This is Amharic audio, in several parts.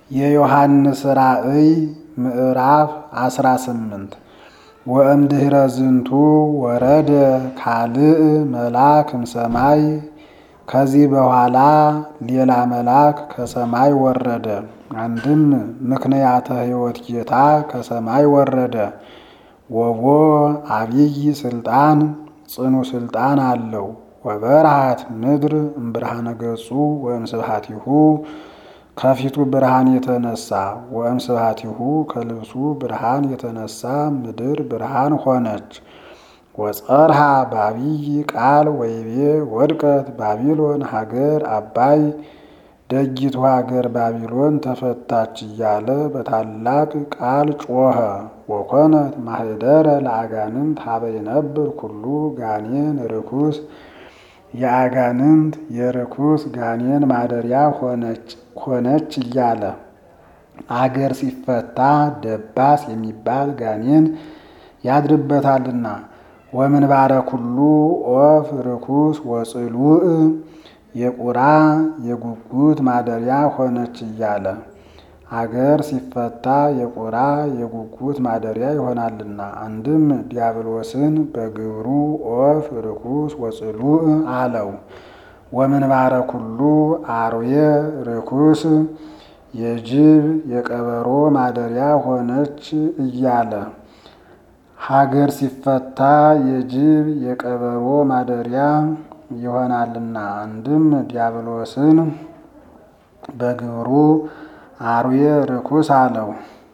የዮሐንስ ራእይ ምዕራፍ አስራ ስምንት ወእምድኅረ ዝንቱ ወረደ ካልእ መልአክ እምሰማይ ከዚህ በኋላ ሌላ መልአክ ከሰማይ ወረደ። አንድም ምክንያተ ሕይወት ጌታ ከሰማይ ወረደ። ወቦ አብይ ስልጣን ጽኑ ስልጣን አለው። ወበርሃት ምድር እምብርሃነ ገጹ ወእምስብሐቲሁ ከፊቱ ብርሃን የተነሳ ወእምስብሐቲሁ ከልብሱ ብርሃን የተነሳ ምድር ብርሃን ሆነች። ወጸርሃ በአብይ ቃል ወይቤ ወድቀት ባቢሎን ሀገር አባይ ደጊቱ ሀገር ባቢሎን ተፈታች እያለ በታላቅ ቃል ጮኸ። ወኮነት ማህደረ ለአጋንንት ሀበ ይነብር ኩሉ ጋኔን ርኩስ የአጋንንት የርኩስ ጋኔን ማደሪያ ሆነች እያለ አገር ሲፈታ ደባስ የሚባል ጋኔን ያድርበታልና። ወምንባረ ኩሉ ኦፍ ርኩስ ወጽሉእ የቁራ የጉጉት ማደሪያ ሆነች እያለ አገር ሲፈታ የቁራ የጉጉት ማደሪያ ይሆናልና። አንድም ዲያብሎስን በግብሩ ኦፍ ርኩስ ወጽሉእ አለው። ወምንባረ ኩሉ አርዌ ርኩስ የጅብ የቀበሮ ማደሪያ ሆነች እያለ ሀገር ሲፈታ የጅብ የቀበሮ ማደሪያ ይሆናልና። አንድም ዲያብሎስን በግብሩ አርዌ ርኩስ አለው።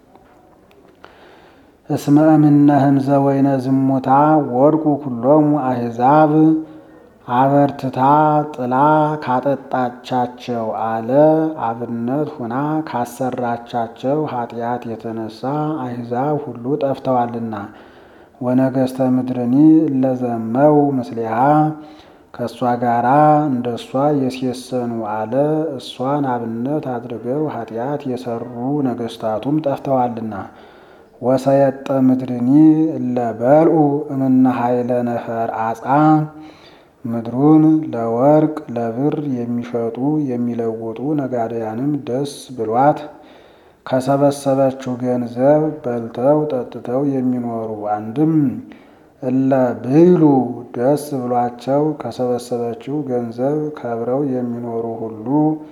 እስመ እምነ ህምዘ ወይነ ዝሙታ ወድቁ ኩሎሙ አሕዛብ አበርትታ ጥላ ካጠጣቻቸው አለ አብነት ሁና ካሰራቻቸው ኃጢአት የተነሳ አሕዛብ ሁሉ ጠፍተዋልና። ወነገስተ ምድርኒ እለዘመው ምስሊሃ ከእሷ ጋራ እንደ እሷ የሴሰኑ አለ እሷን አብነት አድርገው ኃጢአት የሰሩ ነገስታቱም ጠፍተዋልና። ወሰየጠ ምድርኒ እለ በልዑ እምነ ኃይለ ነፈር አጻ ምድሩን ለወርቅ ለብር የሚሸጡ የሚለውጡ ነጋዴያንም ደስ ብሏት ከሰበሰበችው ገንዘብ በልተው ጠጥተው የሚኖሩ አንድም እለ ብይሉ ደስ ብሏቸው ከሰበሰበችው ገንዘብ ከብረው የሚኖሩ ሁሉ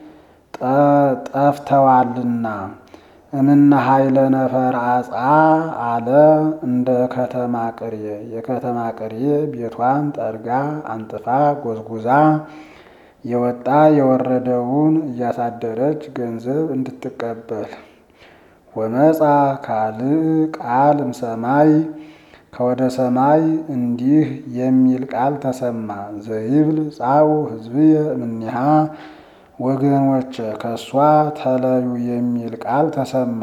ጠፍተዋልና። እምነ ኃይለ ነፈር አጻ አለ እንደ ከተማ ቅርየ የከተማ ቅርየ ቤቷን ጠርጋ አንጥፋ ጎዝጉዛ የወጣ የወረደውን እያሳደረች ገንዘብ እንድትቀበል። ወመጻ ካልእ ቃል እምሰማይ ከወደ ሰማይ እንዲህ የሚል ቃል ተሰማ። ዘይብል ጻኡ ሕዝብየ እምኔሃ ወገኖች ከእሷ ተለዩ የሚል ቃል ተሰማ።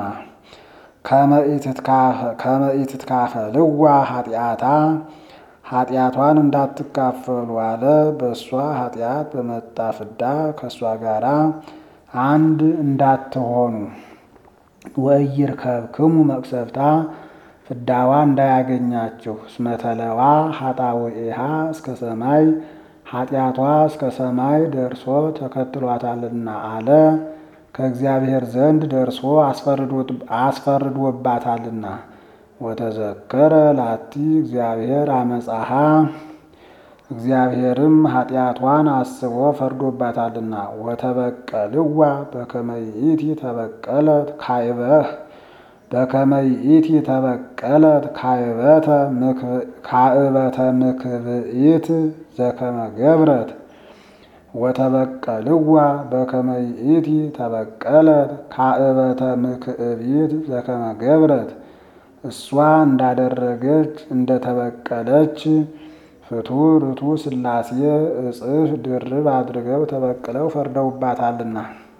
ከመኢትትካፈልዋ ኃጢአታ ኃጢአቷን እንዳትካፈሉ አለ። በእሷ ኃጢአት በመጣ ፍዳ ከእሷ ጋራ አንድ እንዳትሆኑ። ወኢይርከብክሙ መቅሰፍታ ፍዳዋ እንዳያገኛችሁ እስመተለዋ ኃጣውኢሃ እስከ ሰማይ ኃጢአቷ እስከ ሰማይ ደርሶ ተከትሏታልና አለ። ከእግዚአብሔር ዘንድ ደርሶ አስፈርዶባታልና። ወተዘከረ ላቲ እግዚአብሔር አመፃሃ እግዚአብሔርም ኃጢአቷን አስቦ ፈርዶባታልና። ወተበቀልዋ በከመ ይእቲ ተበቀለት ካይበህ በከመ ይእቲ ተበቀለት ካእበተ ምክብኢት ዘከመ ገብረት ወተበቀልዋ በከመ ይእቲ ተበቀለት ካእበተ ምክብኢት ዘከመ ገብረት እሷ እንዳደረገች እንደተበቀለች ፍቱር ርቱ ሥላሴ እጽፍ ድርብ አድርገው ተበቅለው ፈርደውባታልና።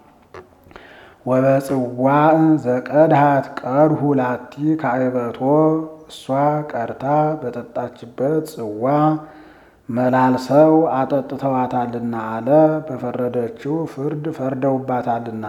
ወበጽዋዕ ዘቀድሃት ቀድሁ ላቲ ካይበቶ እሷ ቀርታ በጠጣችበት ጽዋ መላልሰው አጠጥተዋታልና አለ። በፈረደችው ፍርድ ፈርደውባታልና።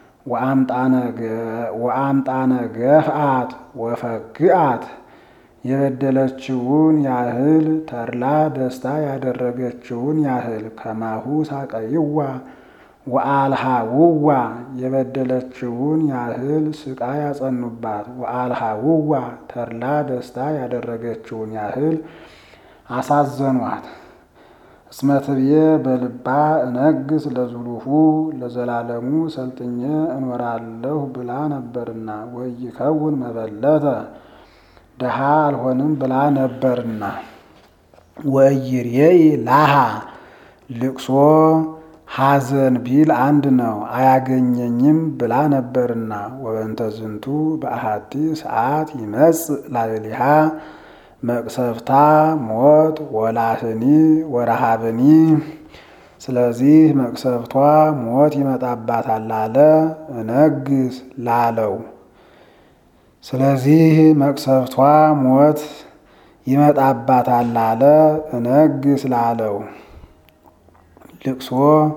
ወአምጣነ ገፍአት ወፈግአት የበደለችውን ያህል ተድላ ደስታ ያደረገችውን ያህል ከማሁ ሳቀይዋ ወአልሃውዋ የበደለችውን ያህል ስቃይ ያጸኑባት። ወአልሃውዋ ተድላ ደስታ ያደረገችውን ያህል አሳዘኗት። እስመ ትብዬ በልባ እነግስ ለዝሉሁ ለዘላለሙ ሰልጥኜ እኖራለሁ ብላ ነበርና ወይከውን መበለተ ደሃ አልሆንም ብላ ነበርና ወእይርየኢ ላሃ ልቅሶ ሐዘን ቢል አንድ ነው አያገኘኝም ብላ ነበርና ወበንተ ዝንቱ በአሐቲ ሰዓት ይመጽእ ላዕሌሃ መቅሰፍታ ሞት ወላህኒ ወረሃብኒ። ስለዚህ መቅሰፍቷ ሞት ይመጣባታል አለ እነግስ ላለው። ስለዚህ መቅሰፍቷ ሞት ይመጣባታል አለ እነግስ ላለው። ልቅሶ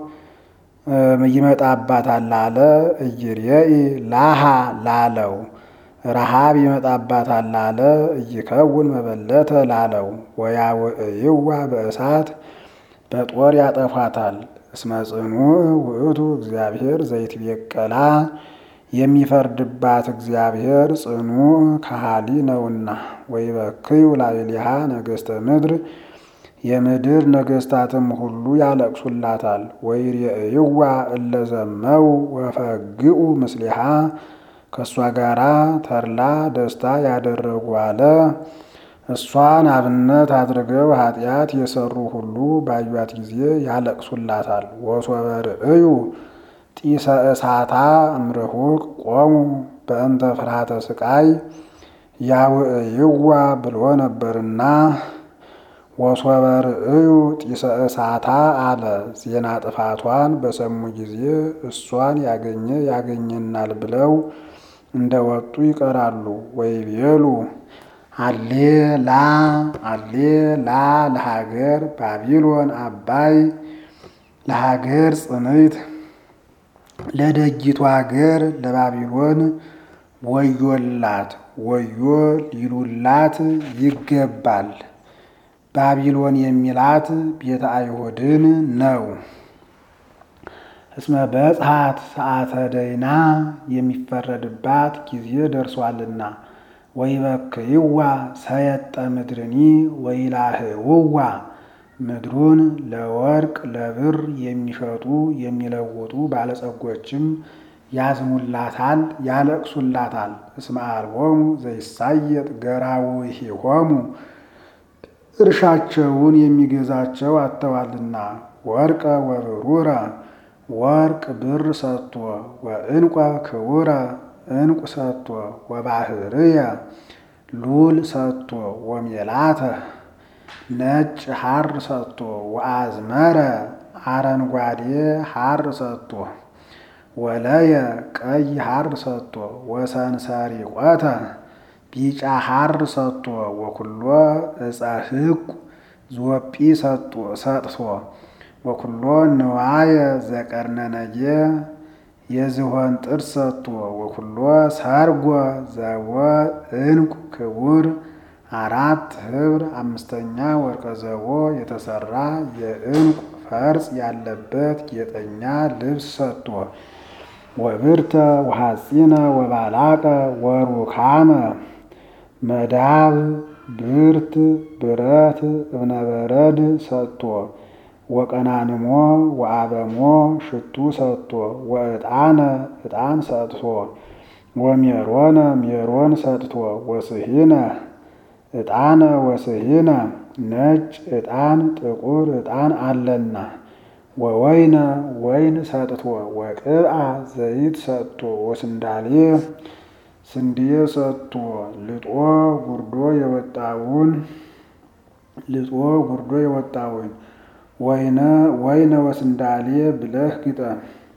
ይመጣባታል አለ እይርየኢ ላሃ ላለው። ረሃብ ይመጣባታል አለ እይከውን መበለተ ላለው። ወያውዕይዋ በእሳት በጦር ያጠፏታል። እስመ ጽኑዕ ውእቱ እግዚአብሔር ዘይትቤቀላ የሚፈርድባት እግዚአብሔር ጽኑዕ ከሃሊ ነውና። ወይበክዩ ላዕሌሃ ነገሥተ ምድር የምድር ነገሥታትም ሁሉ ያለቅሱላታል። ወይሬእይዋ እለዘመው ወፈግኡ ምስሊሃ ከእሷ ጋራ ተድላ ደስታ ያደረጉ አለ። እሷን አብነት አድርገው ኃጢአት የሰሩ ሁሉ ባዩት ጊዜ ያለቅሱላታል። ወሶበ ርእዩ ጢሰ እሳታ እምርሁቅ ቆሙ በእንተ ፍርሃተ ስቃይ ያውዕይዋ ብሎ ነበርና ወሶበ ርእዩ ጢሰ እሳታ አለ። ዜና ጥፋቷን በሰሙ ጊዜ እሷን ያገኘ ያገኘናል ብለው እንደወጡ ይቀራሉ። ወይቤሉ አሌ ላ አሌ ላ ለሀገር ባቢሎን አባይ ለሀገር ጽንዕት ለደጊቱ ሀገር ለባቢሎን ወዮላት ወዮ ሊሉላት ይገባል። ባቢሎን የሚላት ቤተ አይሁድን ነው። እስመ በጽሐት ሰዓተ ደይና የሚፈረድባት ጊዜ ደርሷልና። ወይበክይዋ ሰየጠ ምድርኒ ወይላህውዋ ምድሩን ለወርቅ ለብር የሚሸጡ የሚለውጡ ባለጸጎችም ያዝኑላታል፣ ያለቅሱላታል። እስመ አልቦሙ ዘይሳየጥ ገራውሂሆሙ እርሻቸውን የሚገዛቸው አጥተዋልና። ወርቀ ወብሩረ ወርቅ ብር ሰጥቶ ወእንቆ ክቡረ እንቁ ሰጥቶ ወባህርየ ሉል ሰጥቶ ወሜላተ ነጭ ሐር ሰጥቶ ወአዝመረ አረንጓዴ ሐር ሰጥቶ ወለየ ቀይ ሐር ሰጥቶ ወሰንሰሪቆተ ቢጫ ሐር ሰጥቶ ወኩሎ እፀ ሕቁ ዞጲ ሰጥቶ ወኩሎ ንዋየ ዘቀርነነጌ የዝሆን ጥርስ ሰጥቶ ወኩሎ ሰርጎ ዘወ እንቁ ክቡር አራት ህብር አምስተኛ ወርቀ ዘቦ የተሰራ የእንቁ ፈርጽ ያለበት ጌጠኛ ልብስ ሰጥቶ ወብርተ ወሐፂነ ወባላቀ ወሩካመ መዳብ ብርት ብረት እብነበረድ ሰጥቶ ወቀናንሞ ወአበሞ ሽቱ ሰጥቶ ወዕጣነ ዕጣን ሰጥቶ ወሜሮነ ሜሮን ሰጥቶ ወስሂነ ዕጣነ ወስሂነ ነጭ ዕጣን ጥቁር ዕጣን አለና ወወይነ ወይን ሰጥቶ ወቅብአ ዘይት ሰጥቶ ወስንዳሌ ስንዴ ሰጥቶ ልጦ ጉርዶ የወጣውን ልጦ ጉርዶ የወጣውን ወይነ ወይነ ወስንዳሌ ብለህ ግጠም።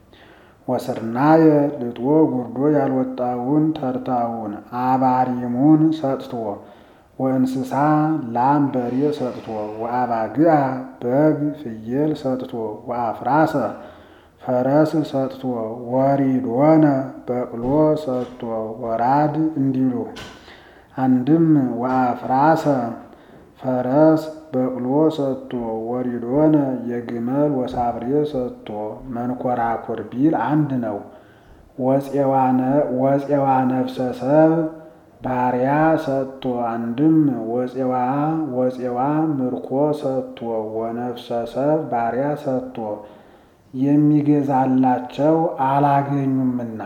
ወስርናየ ልጦ ጉርዶ ያልወጣውን ተርታውን አባሪሙን ሰጥቶ ወእንስሳ ላም በሬ ሰጥቶ ወአባግዓ በግ ፍየል ሰጥቶ ወአፍራሰ ፈረስ ሰጥቶ ወሪዶነ በቅሎ ሰጥቶ ወራድ እንዲሉ አንድም ወአፍራሰ ፈረስ በቅሎ ሰጥቶ ወሪዶነ የግመል ወሳብሬ ሰጥቶ መንኮራኩር ቢል አንድ ነው። ወፄዋ ነፍሰ ሰብ ባሪያ ሰጥቶ አንድም ወፄዋ ወፄዋ ምርኮ ሰጥቶ ወነፍሰ ሰብ ባሪያ ሰጥቶ የሚገዛላቸው አላገኙምና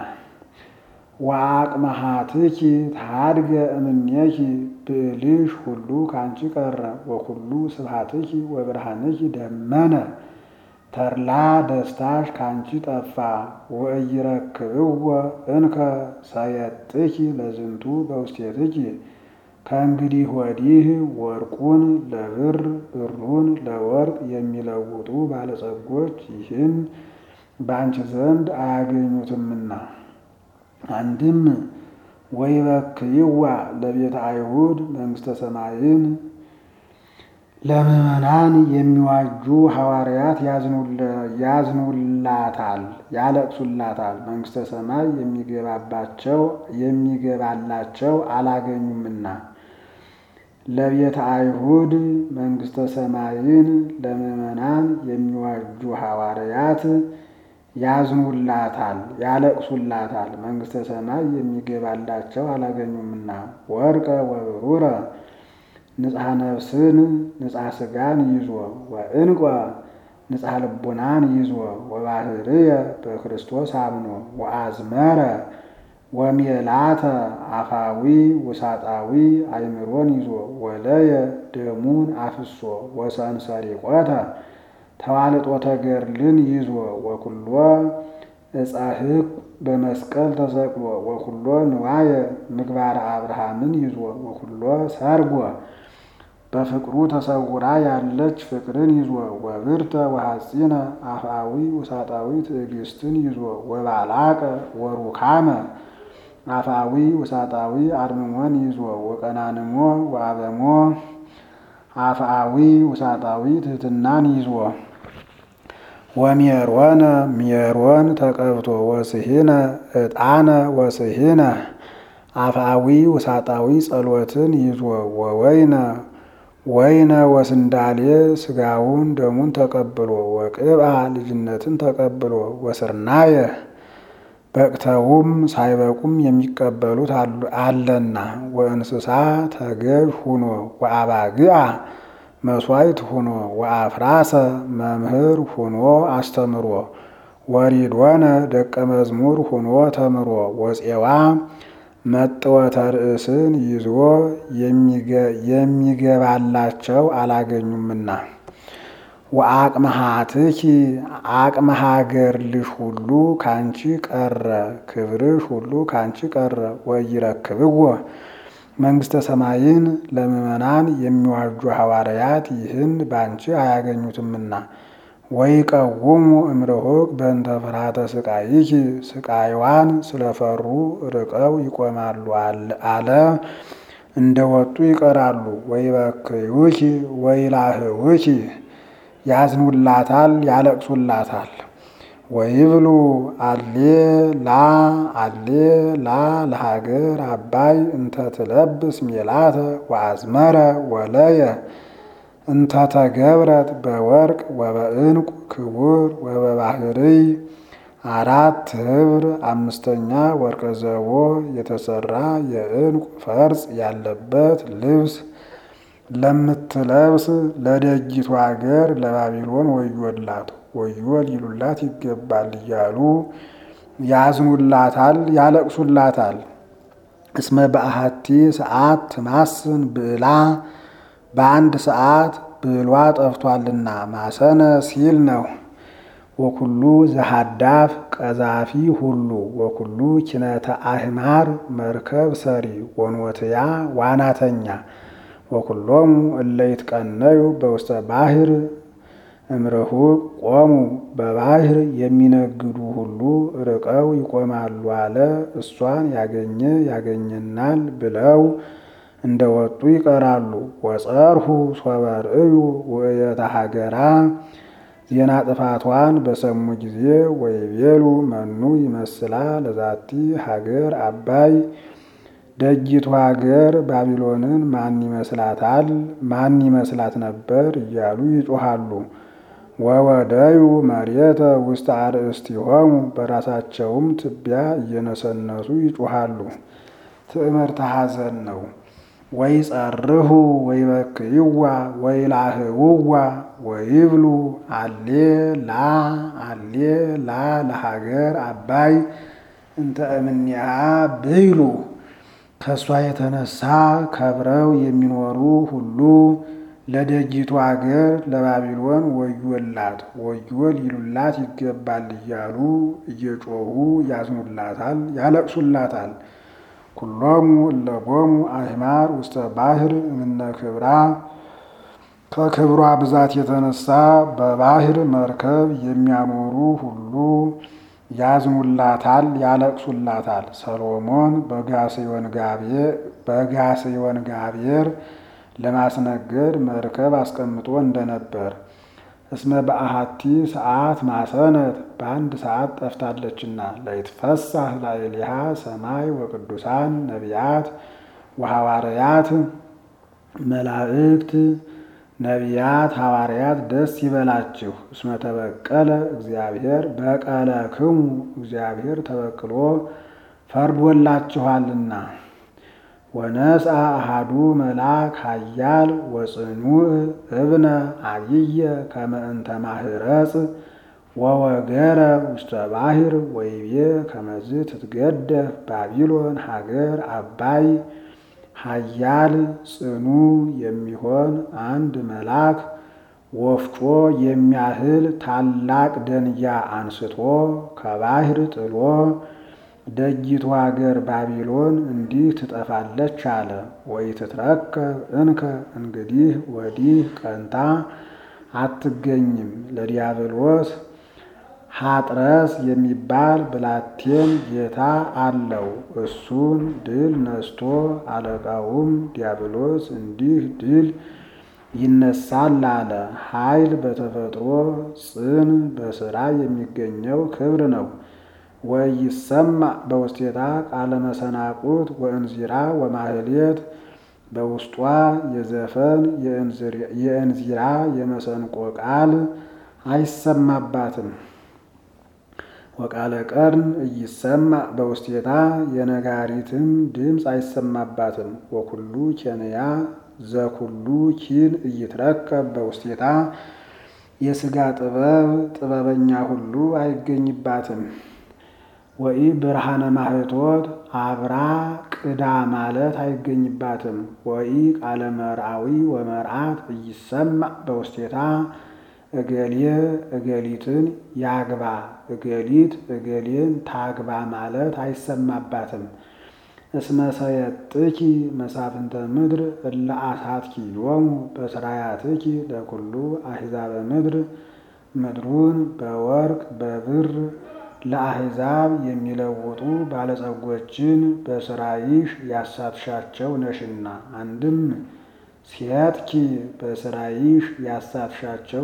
ወአቅመሃትኪ ታድገ እምኔኪ ብዕልሽ ሁሉ ካንቺ ቀረ ወኩሉ ስብሐትኪ ወብርሃንኪ ደመነ ተድላ ደስታሽ ካንቺ ጠፋ ወኢይረክብዎ እንከ ሰየጥኪ ለዝንቱ በውስቴትኪ ከእንግዲህ ወዲህ ወርቁን ለብር ብሩን ለወርቅ የሚለውጡ ባለጸጎች ይህን በአንቺ ዘንድ አያገኙትምና። አንድም ወይበክይዋ ለቤተ አይሁድ መንግሥተ ሰማይን ለምዕመናን የሚዋጁ ሐዋርያት ያዝኑላታል፣ ያለቅሱላታል። መንግሥተ ሰማይ የሚገባባቸው የሚገባላቸው አላገኙምና። ለቤተ አይሁድ መንግሥተ ሰማይን ለምዕመናን የሚዋጁ ሐዋርያት ያዝኑላታል፣ ያለቅሱላታል። መንግሥተ ሰማይ የሚገባላቸው አላገኙምና። ወርቀ ወብሩረ ንጽሐ ነፍስን ንጽሐ ሥጋን ይዞ ወእንቆ ንጽሐ ልቡናን ይዞ ወባህርየ በክርስቶስ አምኖ ወአዝመረ ወሜላተ አፋዊ ውሳጣዊ አይምሮን ይዞ ወለየ ደሙን አፍሶ ወሰንሰሪቆተ ተዋልጦተ ገድልን ይዞ ወኩሎ ዕፀ ሕግ በመስቀል ተሰቅሎ ወኩሎ ንዋየ ምግባረ አብርሃምን ይዞ ወኩሎ ሰርጎ በፍቅሩ ተሰውራ ያለች ፍቅርን ይዞ ወብርተ ወሐፂነ አፍአዊ ውሳጣዊ ትዕግስትን ይዞ ወባላቀ ወሩካመ አፍአዊ ውሳጣዊ አድምሞን ይዞ ወቀናንሞ ወአበሞ አፍአዊ ውሳጣዊ ትሕትናን ይዞ ወሜሮነ ሜሮን ተቀብቶ ወስሂነ ዕጣነ ወስሂነ አፍአዊ ውሳጣዊ ጸሎትን ይዞ ወወይነ ወይነ ወስንዳሌ ስጋውን ደሙን ተቀብሎ ወቅብአ ልጅነትን ተቀብሎ ወስርናየ በቅተውም ሳይበቁም የሚቀበሉት አለና ወእንስሳ ተገዥ ሁኖ ወአባግአ መስዋዕት ሁኖ ወአፍራሰ መምህር ሁኖ አስተምሮ ወሪዶነ ደቀ መዝሙር ሁኖ ተምሮ ወፄዋ መጥወተ ርእስን ይዞ የሚገባላቸው አላገኙምና ወአቅመሃትኪ አቅመ ሀገርልሽ ሁሉ ካንቺ ቀረ ክብርሽ ሁሉ ካንቺ ቀረ ወይረክብዎ መንግሥተ ሰማይን ለምዕመናን የሚዋጁ ሐዋርያት ይህን ባንቺ አያገኙትምና ወይቀውሙ እምርሁቅ በእንተ ፍርሃተ ስቃይኪ ስቃይዋን ስለፈሩ ርቀው ይቆማሉ አለ እንደ ወጡ ይቀራሉ። ወይበክዩኪ ወይላህውኪ ያዝኑላታል፣ ያለቅሱላታል። ወይብሉ አሌ ላ አሌ ላ ለሀገር አባይ እንተ ትለብስ ሜላተ ወአዝመረ ወለየ እንተ ተገብረት በወርቅ ወበዕንቁ ክቡር ወበባህርይ አራት ህብር አምስተኛ ወርቀ ዘቦ የተሰራ የዕንቁ ፈርጽ ያለበት ልብስ ለምትለብስ ለደጊቱ አገር ለባቢሎን ወዮላት ወዮ ሊሉላት ይገባል እያሉ ያዝኑላታል፣ ያለቅሱላታል። እስመ በአሐቲ ሰዓት ትማስን ብዕላ በአንድ ሰዓት ብዕሏ ጠፍቷልና ማሰነ ሲል ነው። ወኩሉ ዘሃዳፍ ቀዛፊ ሁሉ ወኩሉ ኪነተ አህማር መርከብ ሰሪ ወንወትያ ዋናተኛ ወኩሎሙ እለ ይትቀነዩ በውስተ ባሕር እምርሁቅ ቆሙ በባሕር የሚነግዱ ሁሉ ርቀው ይቆማሉ አለ። እሷን ያገኘ ያገኘናል ብለው እንደ ወጡ ይቀራሉ። ወጸርሁ ሶበ ርእዩ ውእየተ ሀገራ ዜና ጥፋቷን በሰሙ ጊዜ ወይቤሉ መኑ ይመስላ ለዛቲ ሀገር አባይ ደጊቱ ሀገር ባቢሎንን ማን ይመስላታል? ማን ይመስላት ነበር? እያሉ ይጮሃሉ። ወወደዩ መሬተ ውስተ አርእስቲሆሙ በራሳቸውም ትቢያ እየነሰነሱ ይጮሃሉ። ትዕምርተ ሐዘን ነው። ወይ ጸርሁ ወይ በክይዋ ወይ ላህውዋ ወይብሉ አሌ ላ አሌ ላ ለሀገር አባይ እንተ እምኔሃ ብይሉ ከእሷ የተነሳ ከብረው የሚኖሩ ሁሉ ለደጊቱ አገር ለባቢሎን ወዮላት ወዮል ይሉላት ይገባል እያሉ እየጮሁ ያዝኑላታል፣ ያለቅሱላታል። ኩሎሙ እለቦሙ አሕማር ውስተ ባሕር እምነ ክብራ ከክብሯ ብዛት የተነሳ በባሕር መርከብ የሚያኖሩ ሁሉ ያዝኑላታል፣ ያለቅሱላታል። ሰሎሞን በጋሴዮን ጋቤር ለማስነገድ መርከብ አስቀምጦ እንደነበር እስመ በአሐቲ ሰዓት ማሰነት በአንድ ሰዓት ጠፍታለችና ለይትፈሳህ ላዕሌሃ ሰማይ ወቅዱሳን ነቢያት ወሐዋርያት መላእክት ነቢያት ሐዋርያት ደስ ይበላችሁ። እስመ ተበቀለ እግዚአብሔር በቀለክሙ እግዚአብሔር ተበቅሎ ፈርዶላችኋልና። ወነስአ አሃዱ መልአክ ኃያል ወጽኑዕ እብነ አብየ ከመ እንተ ማህረጽ ወወገረ ውስተ ባሕር ወይቤ ከመዝ ትትገደፍ ባቢሎን ሀገር አባይ ኃያል ጽኑ የሚሆን አንድ መልአክ ወፍጮ የሚያህል ታላቅ ደንጊያ አንስቶ ከባሕር ጥሎ ደጊቱ ሀገር ባቢሎን እንዲህ ትጠፋለች አለ። ወይ ትትረከብ እንከ እንግዲህ ወዲህ ቀንታ አትገኝም። ለዲያብሎስ ሐጥረስ የሚባል ብላቴን ጌታ አለው። እሱን ድል ነስቶ አለቃውም ዲያብሎስ እንዲህ ድል ይነሳል አለ። ኃይል በተፈጥሮ ጽን በስራ የሚገኘው ክብር ነው። ወይሰማ በውስቴታ ቃለ መሰናቁት ወእንዚራ ወማህሌት በውስጧ የዘፈን የእንዚራ የመሰንቆ ቃል አይሰማባትም። ወቃለ ቀርን እይሰማ በውስቴታ የነጋሪትም ድምፅ አይሰማባትም። ወኩሉ ኬንያ ዘኩሉ ኪን እይትረከብ በውስቴታ የሥጋ ጥበብ ጥበበኛ ሁሉ አይገኝባትም። ወኢ ብርሃነ ማህቶት አብራ ቅዳ ማለት አይገኝባትም። ወኢ ቃለ መርአዊ ወመርአት እይሰማ በውስቴታ እገሌ እገሊትን ያግባ እገሊት እገሌን ታግባ ማለት አይሰማባትም። እስመ ሰየጥኪ መሳፍንተ ምድር እለ አሳትኪ ሎሙ በስራያትኪ ለኩሉ አሕዛበ ምድር ምድሩን በወርቅ በብር ለአሕዛብ የሚለውጡ ባለጸጎችን በስራይሽ ያሳትሻቸው ነሽና። አንድም ሴትኪ በስራይሽ ያሳትሻቸው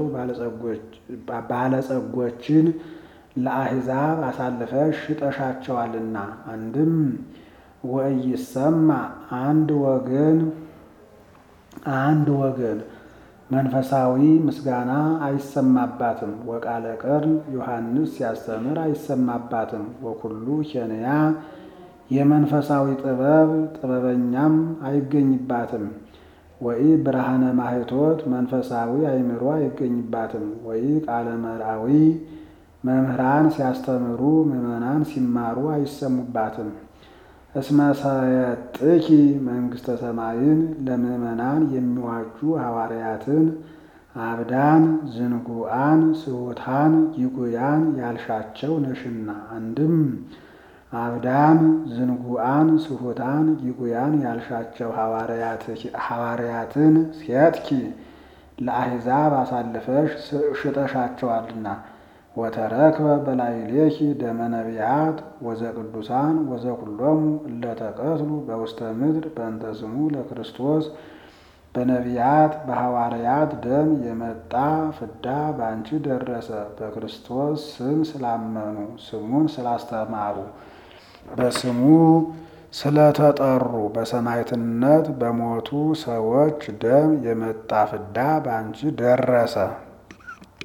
ባለጸጎችን ለአሕዛብ አሳልፈሽ ሽጠሻቸዋልና። አንድም ወኢይሰማ አንድ ወገን አንድ ወገን መንፈሳዊ ምስጋና አይሰማባትም። ወቃለ ቀርን ዮሐንስ ሲያስተምር አይሰማባትም። ወኩሉ ኬንያ የመንፈሳዊ ጥበብ ጥበበኛም አይገኝባትም። ወኢ ብርሃነ ማህቶት መንፈሳዊ አእምሮ አይገኝባትም። ወኢ ቃለ መርአዊ መምህራን ሲያስተምሩ ምዕመናን ሲማሩ አይሰሙባትም። እስመ ሰየጥኪ መንግሥተ ሰማይን ለምዕመናን የሚዋጁ ሐዋርያትን አብዳን፣ ዝንጉዓን፣ ስሑታን፣ ይጉያን ያልሻቸው ነሽና። አንድም አብዳን፣ ዝንጉዓን፣ ስሑታን፣ ይጉያን ያልሻቸው ሐዋርያትን ሴትኪ ለአሕዛብ አሳልፈሽ ሽጠሻቸዋልና። ወተረክበ በላዕሌኪ ደመ ነቢያት ወዘቅዱሳን ወዘኩሎሙ እለተቀትሉ በውስተ ምድር በእንተ ስሙ ለክርስቶስ በነቢያት በሐዋርያት ደም የመጣ ፍዳ በአንቺ ደረሰ። በክርስቶስ ስም ስላመኑ ስሙን ስላስተማሩ በስሙ ስለተጠሩ በሰማዕትነት በሞቱ ሰዎች ደም የመጣ ፍዳ በአንቺ ደረሰ።